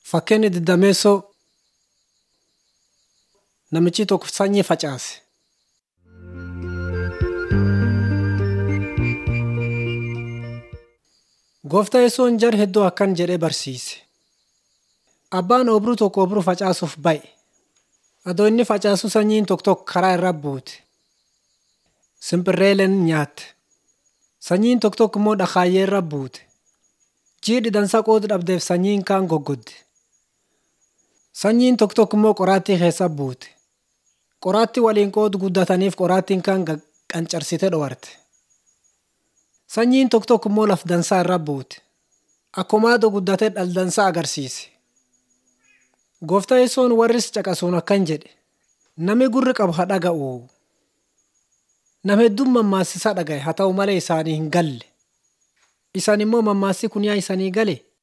Fakkeenya digdameessoo namichi tokko sanyii facaase. Gooftaan Yesuus jara hedduu akkana jedhee barsiise. Abbaan obruu tokko obruu facaasuuf ba'e. Adoo inni facaasu sanyiin tokko tokko karaa irra buute. Simbirreeleen nyaatte. Sanyiin tokko tokko immoo dhakaayyee irra buute. Jiidhi dansaa qooda dhabdeef sanyiin kaan goggogde. Sanyiin tokko tokko immoo qoraattii keessa buute. Qoraattii waliin qoodu guddataniif qoraattiin kaan qancarsitee dhowarte. Sanyiin tokko tokko immoo laf dansaa irra buute. Akkumaadoo guddatee dhaldansaa agarsiise. Gooftaan Yesuus warris caqasuun akkan jedhe. Namni gurri qabu haa dhaga'u. Nama hedduun mammaaksa dhaga'e haa ta'u malee isaanii hin galle. Isaan immoo mammaaksi kun yaa isanii gale?